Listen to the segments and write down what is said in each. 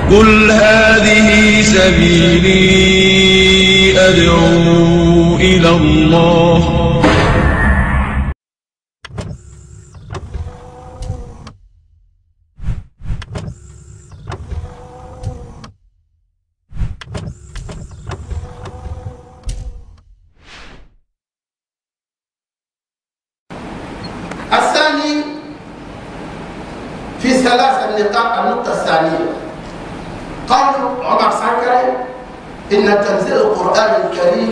قل هذه سبيلي أدعو إلى الله الثاني في ثلاث نقاط النقطة الثانية قول عمر سكري إن تنزيل القرآن الكريم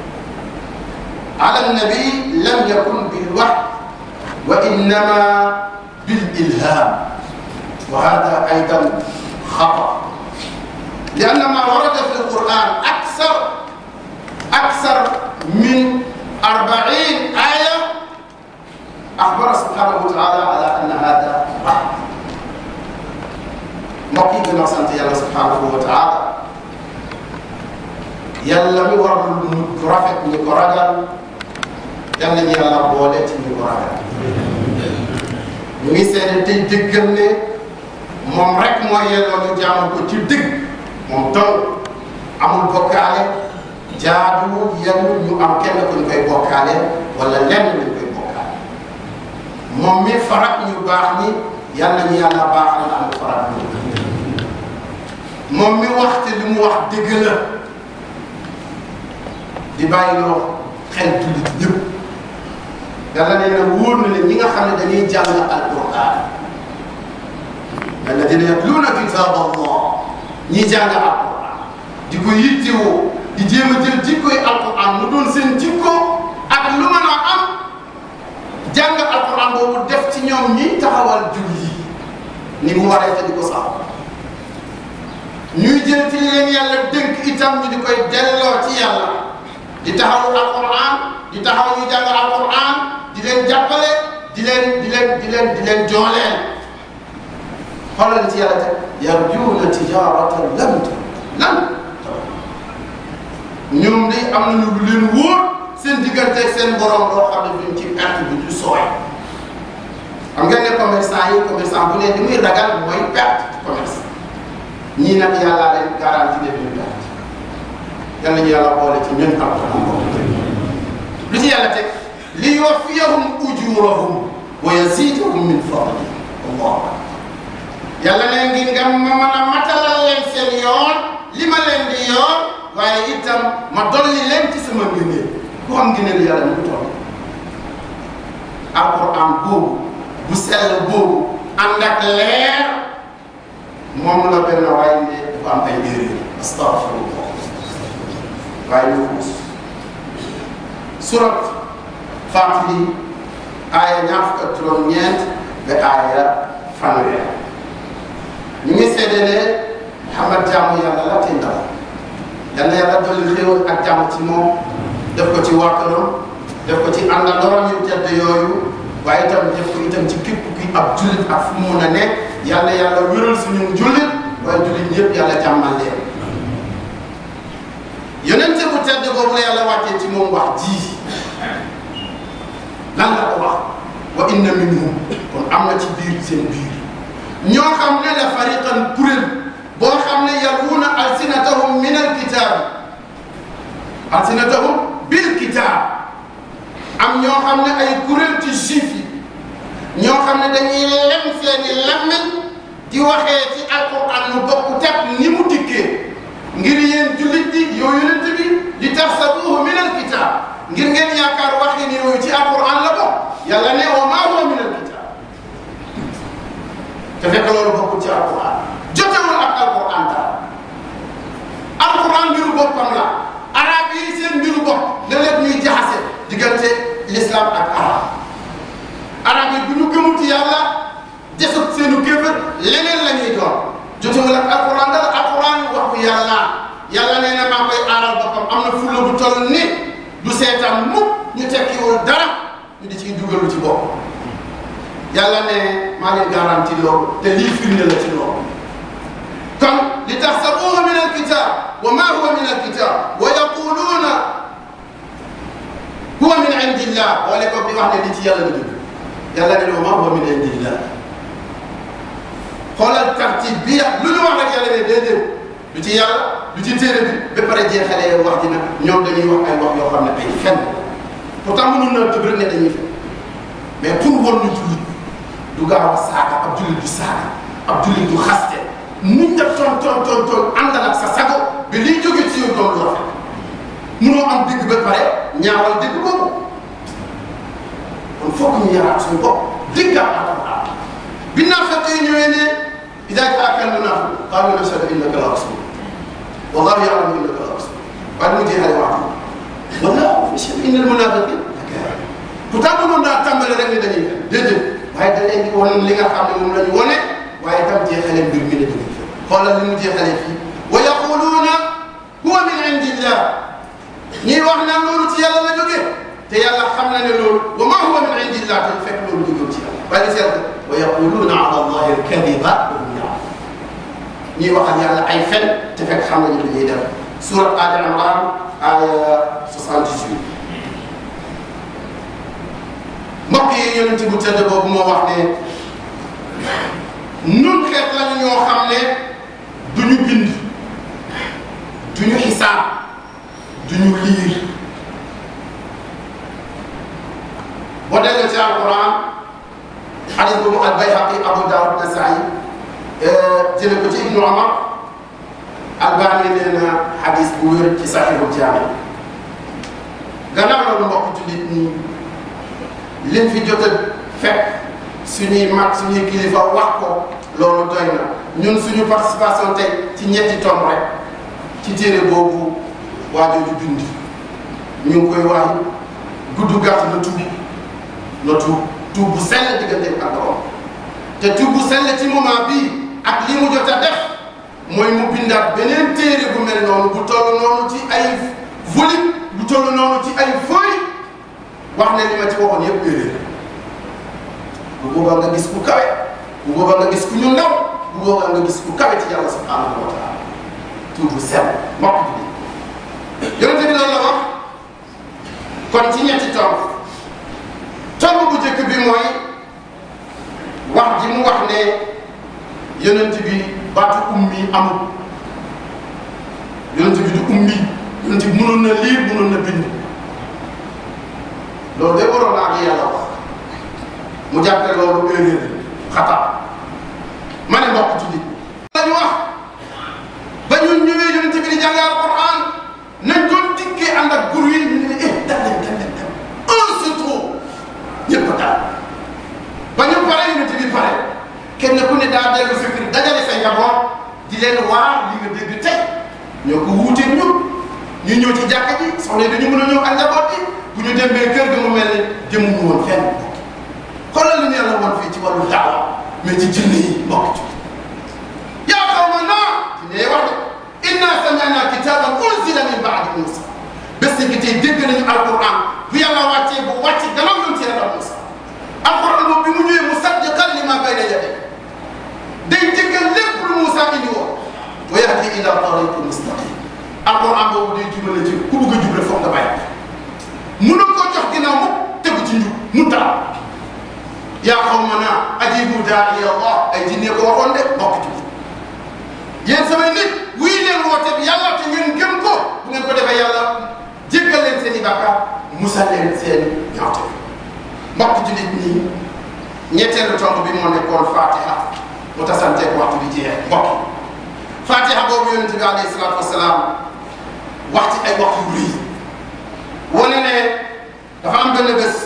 على النبي لم يكن بالوحي وإنما بالإلهام وهذا أيضا خطأ لأن ما ورد في القرآن أكثر أكثر من أربعين آية أخبر سبحانه وتعالى على أن هذا وحي mbokk yi gën a sant yàlla subhanahu wa taala yàlla mi war lu rafet ñu ko ragal yàlla ñu yàlla boole ci ñu ko ragal ñu ngi seede tey dëggal ne moom rek mooy yelloo ñu jaamu ko ci dëgg moom dong amul bokkaale jaaduwul yenn ñu am kenn ku ñu koy bokkaale wala lenn ñu koy bokkaale moom mi farak ñu baax ñi yàlla ñu yàlla baaxal am farak ñu moom mi waxte li mu wax dëgg la di bàyyi loo xel jullit ñëpp yàlla nee na wóor na ne ñi nga xam ne dañuy jàng alquran alladina yatluuna kitab allah ñi jàng alquran di ko yittewoo di jéem a jël jikkoy alquran mu doon seen jikko ak lu mën a am jàng alquran boobu def ci ñoom ñi taxawal julli ni mu waree te di ko sax ñuy jël ci leen yàlla dënk itam ñu di koy delloo ci yàlla di taxawu alquran di taxaw ñu jàng alquran di leen jàppale di leen di leen di leen di leen jooleel xoolal ci yàlla teg yarjuuna tijaratan lam lan ñoom day am nañu lu leen wóor seen diggante ak seen borom loo xam ne duñ ci perte bi du sooy xam ngeen ne commerçant yi commerçant bu ne li muy ragal mooy perte ci commerce ñii nag yàllaa leen garanti ne duñu perte yal nañu yàlla boole ci ñun alquran boobu lu ci yàlla teg li yuwaffiyahum ujurahum wa yazidahum min fadli allah yàlla ne ngi nga ma mën a matalal leen seen yoon li ma leen di yoon waaye itam ma dolli leen ci sama ngëneel ku am ngëneel yàlla ñu ko toll alquran boobu bu sell boobu ànd ak leer moom la benn waaye ne dafa am ay erreur astafirullah waaye ñu xuus surat Faatiri aaya ñaar fukk ak juróom-ñeent ba aaya fanweer ñu ngi seede ne Muhammad jaamu yàlla la te ndaw yal na yàlla dolli xéewal ak jàmm ci moom def ko ci wàkkaram def ko ci àndandooram yu tedd yooyu waaye itam def ko itam ci képp kuy ab jullit ak fu mu mun a nekk yàlla yàlla wéral suñu jullit waaye jullit ñëpp yàlla jàmmal leen yonente bu tedd boobu la yàlla wàccee ci moom wax ji lan la ko wax wa inna minhum kon am na ci biir seen biir ñoo xam ne la fariqan kuréel boo xam ne yalwuuna alsinatahum min alkitaabi alsinatahum bil kitaab am ñoo xam ne ay kuréel ci juif yi ñoo xam ne dañuy lem seeni lammiñ di waxee ci alquran mu bokk teg ni mu dikkee ngir yéen jullit bi yow yonent bi li taxsabuhu min alkitab ngir ngeen yaakaar waxi ni yooyu ci alquran la bokk yàlla ne wa maa huwa min alkitab te fekk loolu bokkul ci alquran jotewul ak alquran dara alquran mbiru boppam la arab yi seen mbiru bopp la lépp ñuy jaxase diggante l'islam ak arab arab yi bu ñu gëmut yàlla desut seenu kéefër leneen la ñuy doon jotewul ak alquran dara alquran waxu yàlla yàlla nee na maa koy aaral boppam am na fulla bu toll ni du seetaan mukk ñu tekkiwul dara ñu di ciy dugalu ci bopp yàlla ne maa leen garanti loolu te lii firnde la ci loolu kon li taxsabuhu min alkitab wa ma huwa min alkitab wa yaquluuna huwa min indillah boole ko bi wax ne li ci yàlla la jóge yàlla ne wa ma huwa min indillah xoolal tartib bi ya lu ñu wax rek yàlla ne déedéet lu ci yàlla lu ci téere bi ba pare jeexalee wax ji nag ñoom dañuy wax ay wax yoo xam ne ay fen pourtant mënoon na tëb rek ne dañuy fen mais pour won ñu jullit du gaaw a saaga ab jullit du saaga ab jullit du xaste muñ def toon toon toon toon àndal ak sa sago ba liy jóge ci yow doon lu rafet munoo am dëgg ba pare ñaawal dëgg boobu kon foog ñu yaraat suñu bopp dëggaat alquran bi naafeq yi ñëwee ne ida jaaka al munafiq qaalu nashhadu innaka la rasul wallahu ya'lamu innaka la rasul waaye mu jeexale wax wallahu yashhadu inna al munafiqin pourtant mënoon naa tàmbale rek ne dañuy fen déedéet waaye da leen di wan li nga xam ne moom la ñu wane waaye tam jeexale mbir mi ne dañuy fen xoolal li mu jeexalee fii wa yaquluuna huwa min indillah ñuy wax naan loolu ci yàlla la jógee te yàlla xam na ne loolu wa ma huwa min indillah te fekk loolu jógee ci yàlla waaye seet wa yaquluuna ala allahi alkadiba wa hum ya'lamun ñuy waxal yàlla ay fen te fekk xam nañu li ñuy def surat Ali Imran aya 78 mbokk yi yonent bu tëdd boobu moo wax ne nun xeet lañu ñoo xam ne duñu bind duñu xisaab duñu liir boo delloo ci alquran xadis boobu al bayhaqi abu daawud nasaayi jële ko ci ibnu omar albani nee na xadis bu wér ci saxiixul jaami gannaaw loolu mbokk jullit ñi liñ fi jot a fekk suñuy mag suñuy kilifa wax ko loolu doy na ñun suñu participation tey ci ñetti tomb rek ci téere boobu waa jooju bind ñu ngi koy waay gudd gàtt na tuub na tuub tuub bu sell diggante ak borom te tuub bu sell ci moment bii ak li mu jot a def mooy mu bindaat beneen téere bu mel noonu bu toll noonu ci ay volume bu toll noonu ci ay feuille wax ne li ma ci waxoon yëpp erreur bu boobaa nga gis ku kawe bu boobaa nga gis ku ñu ndaw bu boobaa nga gis ku kawe ci yàlla subhanahu wa taala tuub bu sell mbokk bi yonente bi loolu la wax kon ci ñetti tomb tomb bu njëkk bi mooy wax ji mu wax ne yonent bi baatu ummi amul yonent bi du ummi yonent bi mënoon na liir mënoon na bind loolu de waroon naa ak yàlla wax mu jàppee loolu erreur xataa ma ne mbokk ci nit lañu wax ba ñun ñëwee yonent bi di jàng alquran nañ doon dikkee ànd ak gur yi ñu ne eh dal leen dal leen dal un surtout ñëpp daal ba ñu pare yonent bi pare kenn ku ne daa dellu sa kër dajale say njaboot di leen waar li nga dégg tey ñoo ko wuuteeg ñun ñu ñëw ci jàkka ji soxna dañu mën a ñëw ak njaboot bi bu ñu demee kër ga mu mel ne jëmuñu woon fenn xoolal li ñu yàlla woon fii ci wàllu daawa mais ci jinne yi mbokk ci yaa qawmanaa jinne yi wax de inna sami'na kitaban unzila min ba'di Musa bés gi tey dégg nañu alquran bu yàlla wàccee bu wàcc gannaaw yoon ci yàlla Musa alquran boobu bi mu ñëwee musaddiqan lima bayna yadayhi day jëggal lépp lu Musa indi woon wa yahdi ila tariqin mustaqim alquran boobu day jubale ci ku bëgg a jubale foog nga bàyyi mënoo koo jox ginnaaw mu tegu ci njub mu taal yaa qawmanaa ajibu daa'iya Allah ay jinne ko waxoon de bokk ci yéen samay nit wuy leen woote bi yàlla te ngeen gëm ko bu ngeen ko defee yàlla jéggal leen seen i bàkkaar musal leen seen ñaawte mbokk jullit ñi ñetteelu tomb bi moo nekkoon fatiha mu tasanteeg waxtu bi jeex mbokk fatiha boobu yonente bi alayhi salaatu wasalaam wax ci ay wax yu rëy wane ne dafa am benn bés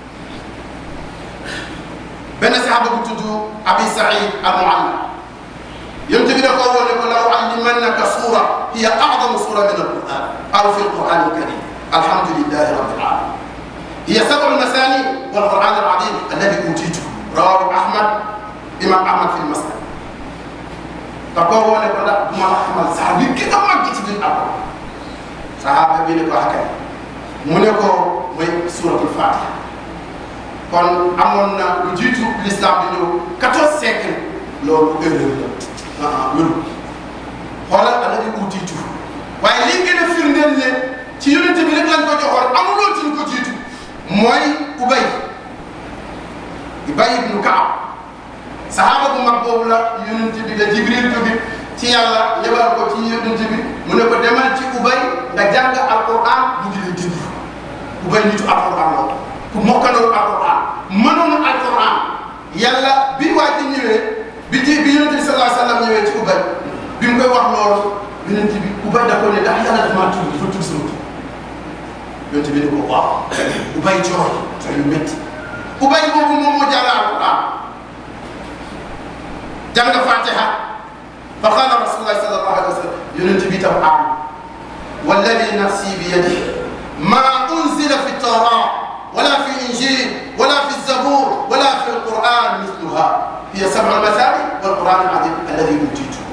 benn saxaaba bu tudd abi saïd al mualla yonent bi da koo wone ko law allimannaka suura hiya a'zamu suura min alquran aw fi alquran alkarim alhamdulillahi rabbil alamin hiya sab'u masani wal quran alazim alladi utitu rawahu ahmad imam ahmad fi lmasnad da koo wone ko ndax du ma la xamal sax bi gën a mag ci biir alquran saxaaba bi ne ko akay mu ne ko mooy suratul fatiha kon amoon na lu jiitu l'islam di ñëw 14 siècle loolu erreur la ah wéru xoolal ala di utiitu waaye lii gën a firndeel ne ci yonente bi rek lañ ko joxoon amuloo ci ñu ko jiitu mooy ubay ubay ibnu kaab sahaaba bu mag boobu la yonent bi la jibril jóge ci yàlla yebal ko ci yonent bi mu ne ko demal ci ubay nga jàng alquran mu di la dindi ubay nitu alquran la ku mokkaloon alquran mënoon alquran yàlla bi waa ji ñëwee bi ji bi yonent bi sallallahu alayhi wa sallam ñëwee ci ubay bi mu koy wax loolu yonent bi ubay da ko ne ndax yàlla dafa maa tudd dafa tudd sama tur yonent bi ne ko waaw ubay jooy jooy yu métti ubay boobu moom moo jàng alquran jàng fatiha fa qala rasulullah sallallahu alayhi wa sallam yonent bi tam aam walladi nafsi bi yadihi ma unzila fi tawrat wala fi injil wala fi zabur wala fi alquran mithluha hiya sab'a mathani walquran alazim alladi utitu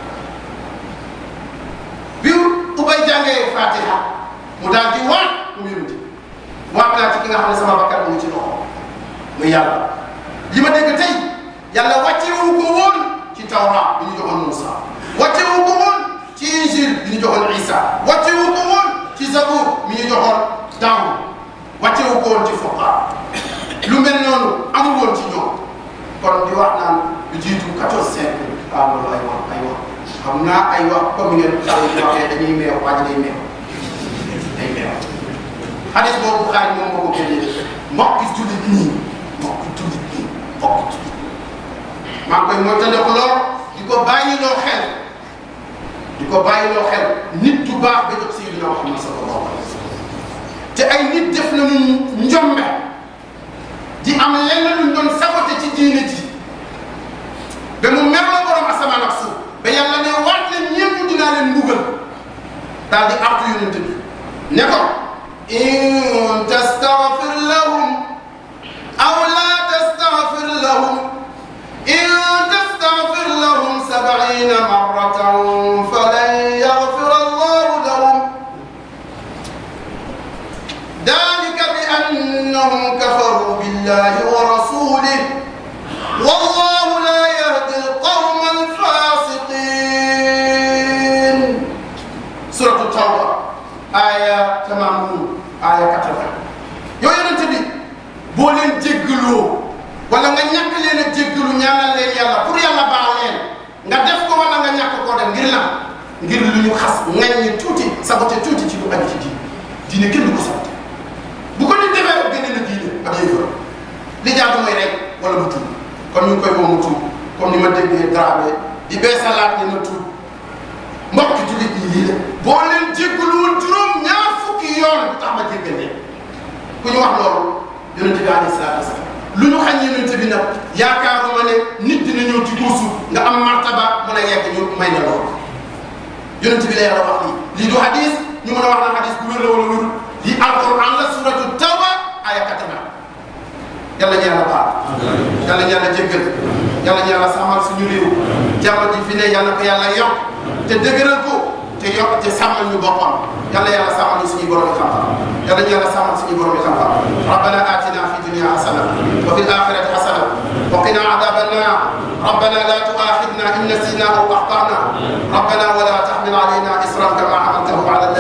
bi ubay jàngee fatiha mu daal di waat mu yonent waat naa ci ki nga xam ne sama bakkan mu ngi ci loxo muy yàlla li ma dégg tey yàlla wàccewu ko woon ci tawra bi ñu joxoon Moussa wàccewu ko woon ci injil bi ñu joxoon Isa wàccewu ko woon ci zabur mi ñu joxoon Daawud wàccewu ko woon ci Furqaan lu mel noonu amul woon ci ñoom kon di wax naan lu jiitu 14 siècle waaw loolu ay wax ay wax xam naa ay wax comme ngeen xale yi waxee dañuy meew waa ji day meew day meew xadis boobu Buxaari moom moo ko génnee mbokk jullit ñi mbokk jullit ñi mbokk jullit maa ngi koy moytandiku lool di ko bàyyiloo xel di ko bàyyiloo xel nit du baax ba jot Sayyidina Muhammad sallallahu alayhi wa sallam te ay nit def nañu njombe di am lenn luñ doon sabote ci diine ji ba mu mer la borom asamaan ak suuf ba yàlla ne waat leen ñëpp dinaa leen mbugal daal di artu yonent bi ne ko in tastaghfir lahum aw la tastaghfir lahum in tastaghfir lahum sab'ina marratan falan yaghfir allahu lahum ذلك بأنهم كفروا بالله ورسوله والله لا يهدي القوم الفاسقين سورة التوبة آية 80 آية 80 yooyu yonent bi boo leen jéggaloo wala nga ñàkk leen a jéggalu ñaanal leen yàlla pour yàlla baal leen nga def ko wala nga ñàkk koo def ngir lan ngir lu ñu xas ŋaññi tuuti saboté tuuti ci lu aju ci diine diine kenn du ko saboté bu ko nit defee rek génne na diine ak yëfër li jaatu mooy rek wala mu tuub kon ñu ngi koy moom mu tuub comme ni ma déggee Dramé di bee salaat ni na tuub mbokk jullit ñi lii la boo leen jéggalu woon juróom ñaar fukki yoon bu tax ma jéggal leen ku ñu wax loolu yonente bi alayhi salaatu wasalaam lu ñu xañ yonente bi nag yaakaaruma ne nit dina ñëw ci kursu nga am martaba mën a yegg ñu may na loolu yonente bi la yàlla wax lii lii du hadis ñu mën a wax na hadis bu wér la wala wérul lii alquran la suratu tawba aya 80 yàlla ñu yàlla baal yàlla ñu yàlla jéggal yàlla ñu yàlla sàmmal suñu réew jàmm ji fi ne yàlla ko yàlla yokk te dëgëral ko te yokk te sàmmal ñu boppam yàlla yàlla sàmmal ñu suñu borom xam-xam yàlla ñu yàlla sàmmal suñu borom xam-xam rabbana atina fi dunya hasana wa fil akhirati hasana wa qina adhaban nar ربنا لا تؤاخذنا إن نسينا أو أخطأنا ربنا ولا تحمل علينا إصرا كما حملته على